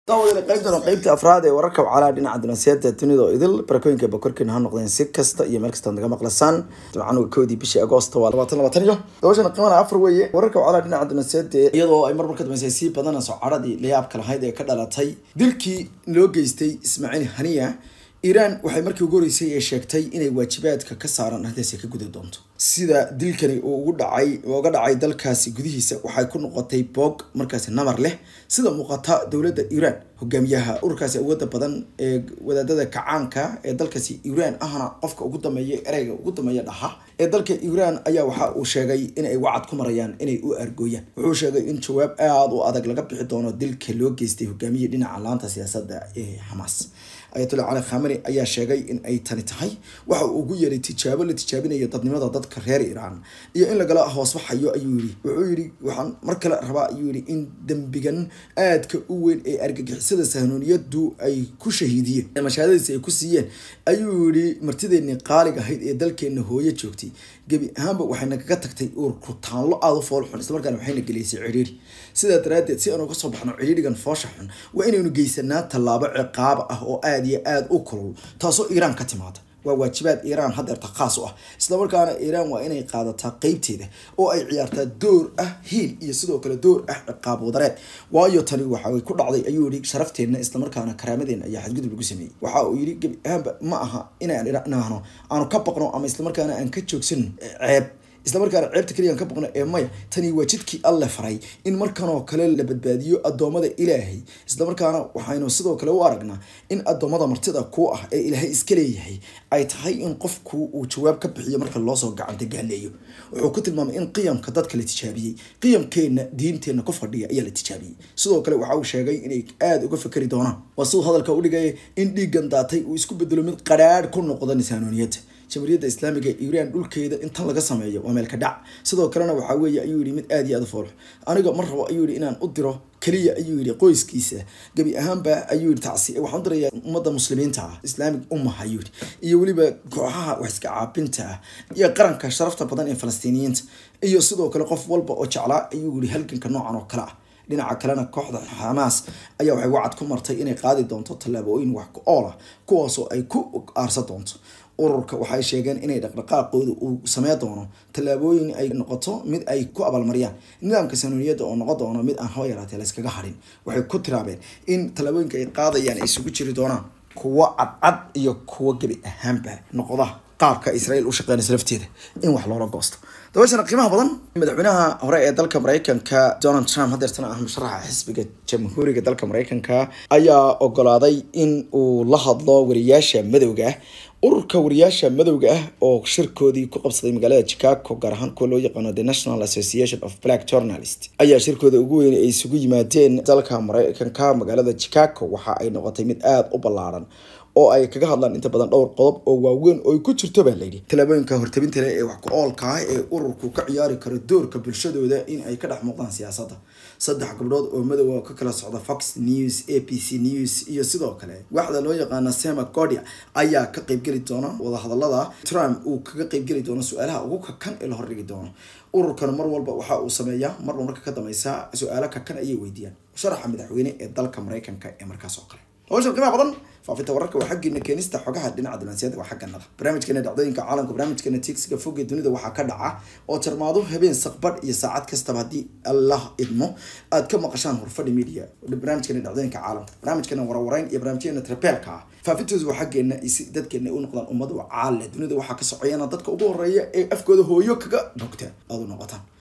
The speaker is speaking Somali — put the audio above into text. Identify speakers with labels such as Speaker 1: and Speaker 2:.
Speaker 1: daawadayaal qaybtan waa qaybta afraad ee wararka wacalaha dhinaca dunaasiyada dunida oo idil barakooyinka bakorkiina ha noqdeen si kasta iyo meel kasta naga maqlasaan jimcanuga koodii bishii agoosto waa labaatan labaatan iyo dabashana qiimana afar weeye wararka wacalaha dhinaca dunaasiyada iyadoo ay marmar ka dambeysay sii badanayso cadhadii layaabka lahayd ee ka dhalatay dilkii loo geystay ismaaciil haniya iiraan waxay markii ugu horeysay ee sheegtay inay waajibaadka ka saaran arrintaasi ka gudi doonto sida dilkani uu ugu dhacay uga dhacay dalkaasi gudihiisa waxay ku noqotay boog markaasi namar leh sida muuqata dowladda iiraan hogaamiyaha ururkaasi awooda badan ee wadaadada kacaanka ee dalkaasi iiraan ahna qofka ugu dameeya ereyga ugu dameeya dhaha ee dalka iiraan ayaa waxa uu sheegay in ay wacad ku marayaan inay u argooyaan wuxuu sheegay in jawaab aada u adag laga bixi doono dilka loo geystay hogaamiyihii dhinaca laanta siyaasadda ee xamaas ayatollah cali khamani ayaa sheegay in ay tani tahay waxa uu ugu yeeray tijaabo la tijaabinayo dadnimada dadka reer iiraan iyo in lagala hoosbaxayo ayuu yidhi wuxuu yidhi waxaan mar kale rabaa ayuu yidhi in dembigan aadka u weyn ee argagixisada sahnuuniyadu ay ku shahiidiyeen mashaadadiisa ay ku siiyeen ayuu yidhi martideennii qaaliga ahayd ee dalkeenna hooyo joogtay gebi ahaanba waxayna kaga tagtay uur rutaanlo aada u fool xun islamarkaana waxayna geleysay cidhiiri sidaa daraaddeed si aanu uga soo baxno cidhiirigan foosha xun waa inaynu geysanaa tallaabo ciqaab ah oo aada iyo aada u kulul taasoo iiraan ka timaada waa waajibaad iiraan haddeerta khaas u ah islamarkaana iiraan waa inay qaadataa qeybteeda oo ay ciyaartaa door ah hiil iyo sidoo kale door ah ciqaab wadareed waayo tani waxa ku dhacday ayuu yihi sharafteena islamarkaana karaamadeenna ayaa xadgudub lagu sameeyey waxa uu yidhi gebi ahaanba ma aha inaan idhaahno aanu ka baqno ama islamarkaana aan ka joogsan ceeb islamarkaana ceebta keliyan ka boqno ee maya tani waa jidkii alle faray in markanoo kale la badbaadiyo addoommada ilaahay islamarkaana waxaynu sidoo kale u aragnaa in addoommada martida ku ah ee ilaahay iska leeyahay ay tahay in qofku uu jawaab ka bixiyo marka loosoo gacanta gaaleeyo wuxuu ku tilmaamay in qiyamka dadka la tijaabiyey qiyamkeenna diinteenna ku fadhiya ayaa la tijaabiyey sidoo kale waxa uu sheegay inay aada uga fakeri doonaan waa siduu hadalka u dhigaya in dhiiggan daatay uu isku bedelo mid qadhaadh ku noqda nisaanooniyadda jamhuuriyadda islaamiga ee iiraan dhulkeeda intan laga sameeyo waa meel ka dhac sidoo kalena waxaa weeye ayuu yihi mid aada iyo aada u foolx aniga mar rabo ayuu yihi inaan u diro keliya ayuu yihi qoyskiisa gebi ahaanba ayuu yihi tacsi waxaan u dirayaa ummadda muslimiinta ah islaamig umah ayuu yihi iyo weliba kooxaha wax iska caabinta ah iyo qaranka sharafta badan ee falastiiniyiinta iyo sidoo kale qof walba oo jeclaa ayuu yihi halganka noocan oo kale ah dhinaca kalena kooxda xamaas ayaa waxay wacad ku martay inay qaadi doonto tallaabooyin wax ku ool ah kuwaasoo ay ku aarsan doonto ururka waxay sheegeen inay dhaqdhaqaaqooda uu samey doono tallaabooyin ay noqoto mid ay ku abaalmariyaan nidaamka sanuuniyadda oo noqon doono mid aan haba yaraatee layskaga hadhin waxay ku tiraabeen in tallaabooyinka ay qaadayaan ay isugu jiri doonaan kuwo cadcad iyo kuwo gebi ahaanba noqda qaabka israel u shaqeynaysa lafteeda in wax loola goosto dabashana qiimaha badan madaxweynaha hore ee dalka mareykanka donald trump hadeertana ah musharaxa xisbiga jamhuuriga dalka mareykanka ayaa ogolaaday in uu la hadlo wariyaasha madowga ah ururka wariyaasha madowga ah oo shirkoodii ku qabsaday magaalada chicago gaar ahaan kuwa loo yaqaano the national association of black journalist ayaa shirkooda ugu weyn ay isugu yimaadeen dalka mareykanka magaalada chicago waxa ay noqotay mid aada u ballaaran oo ay kaga hadlaan inta badan dhowr qodob oo waaweyn oo ay ku jirto baa layidhi tallaabooyinka hortabinta leh ee wax ku oolka ah ee ururku ka ciyaari karo doorka bulshadooda in ay ka dhex muuqdaan siyaasadda saddex gabdhood oo madow oo ka kala socda fox news a b c news iyo sidoo kale waxda loo yaqaana sema godia ayaa ka qeybgeli doona wadahadalada trump uu kaga qeybgeli doono su-aalaha ugu kakan ee la hordhigi doono ururkan mar walba waxa uu sameeyaa marba marka ka dameysa su-aalo kakan ayay weydiiyaan sharaxa madaxweyne ee dalka mareykanka ee markaas oo kale hawshan qiimaha badan faafinta wararka waa xaggeena keenista xogaha dhinaca dibnaasiyada waa xagganada barnaamijkeena dhacdooyinka caalamka barnaamijkeena tiigsiga fog ee dunida waxaa ka dhaca oo jarmaado habeen saqbadh iyo saacad kastaba haddii allah idmo aad ka maqashaan horfadhi media barnaamijkeena dhacdooyinka caalamka barnaamijkeena warwareyn iyo barnaamijkeena trabeelka ah faafintoodu waa xaggeena si dadkeena u noqdaan ummad caale dunida waxaa ka socayana dadka ugu horeeya ee afkooda hooyo kaga bogta aad u noqotaan